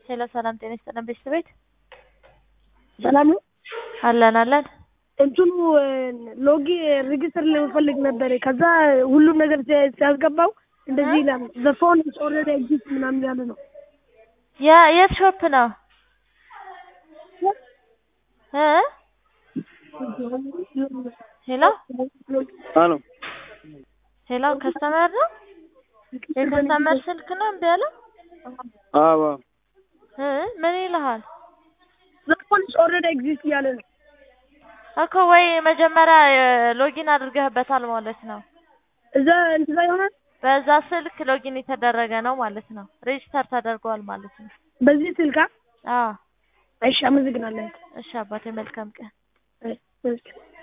ሄሎ ሰላም ጤና ይስጥልን ቤተሰቤት ሰላም ነው። አለን አለን እንትኑ ሎጊ ሬጅስተር ለመፈለግ ነበር። ከዛ ሁሉም ነገር ሲያ- ሲያስገባው እንደዚህ ይላል ዘ ፎን ኢዝ ኦልሬዲ ኤግዚስት ምናምን ያለ ነው። የ- የት ሾፕ ነው እ ሄሎ አሎ ሄሎ ከስተመር ነው የከስተመር ስልክ ነው እምቢ ያለው አዎ እ ምን ይልሃል ዘ ፎን ኢዝ ኦልሬዲ ኤግዚስት እያለ ነው። እኮ ወይ መጀመሪያ ሎጊን አድርገህበታል ማለት ነው እዛ እንትዛ ይሆናል በዛ ስልክ ሎጊን የተደረገ ነው ማለት ነው ሬጅስተር ተደርጓል ማለት ነው በዚህ ስልካ። አዎ እሺ አመሰግናለሁ። እሺ አባቴ መልካም ቀን እሺ